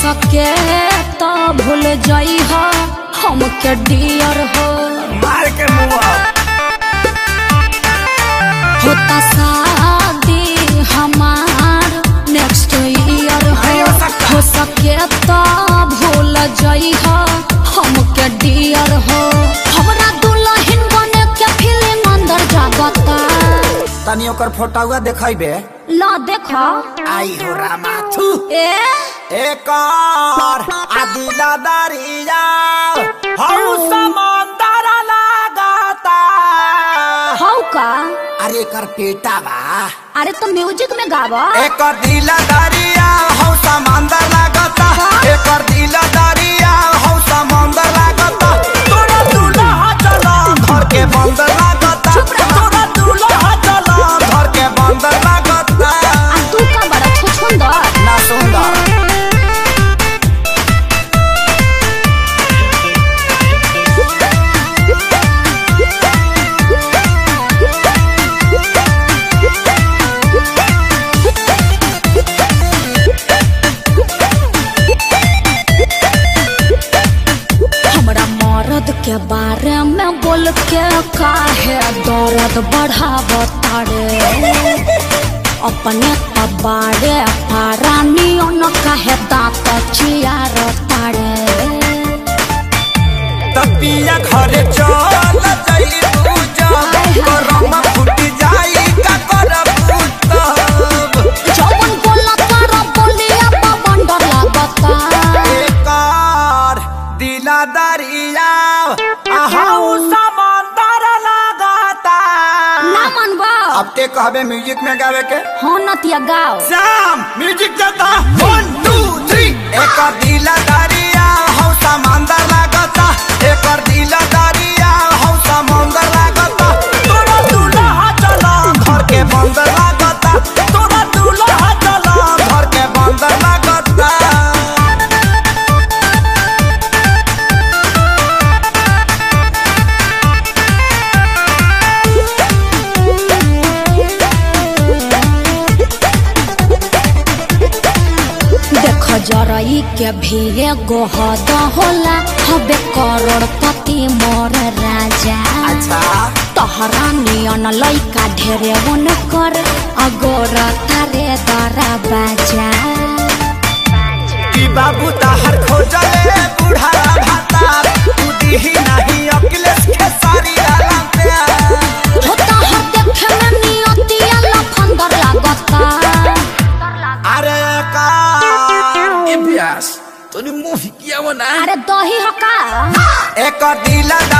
सके तो भूल जाई हो हमके डियर हो मार के मुआ होता शादी हमार नेक्स्ट ईयर नहीं हो हो सकता। हो सके तो भूल जाई हो हमके डियर हो हमरा दुल्हन बने के फीलिंग अंदर जागता तनी ओकर फोटोआ देखाइबे ला देखो आई हो रामा थू ए एक और आदि दादरिया हऊ समंदर लागता हौ का अरे एकर पेटा बा अरे तो म्यूजिक में गावा एकर दिल दरिया हऊ समंदर लागता एकर दिल दरिया हऊ समंदर लागता तोरा दूल्हा चला घर के बंदर लागता तोरा दूल्हा चला घर के बंदर लागता आ तू का बड़ा छुछुंदर ना सुंदर हमरा मर्द के बारे में बोल के काहे दर्द बढ़ावता रे अपने तबारे पारानी न काहे दांत चियारता रे तपिया घरे चल जाई तू जब करम फूट जाई का करब तब जवन बोला तारा बोलिया पवन डर लागता एकर दिला दरिया आहाऊ समंदर लागता ना मनबा अब ते कहबे म्यूजिक में गावे के हाँ नतिया गाओ शाम म्यूजिक चलता वन टू थ्री एकर दिला दरिया हौ समंदर लागता एकर दिला दरिया हौ समंदर लागता तोरा दूल्हा चला घर के बंदर लागता तोरा दूल्हा चला घर के बंदर लागता देख जरई के भी एगो हद होला हबे करोड़पति मोर राजा अच्छा तहरा नियन लइका ढेरे वन कर अगोर तारे दरा बाजा कि बाबू ताहर खोजले बुढ़ारा भाता तू दीही नहीं अखिलेश के सारी आलम प्यार हो तहर देखे में नियतिया लफंदर लागता अरे का इम्तियाज तूने मुंह किया वो ना अरे दही हका एक दिल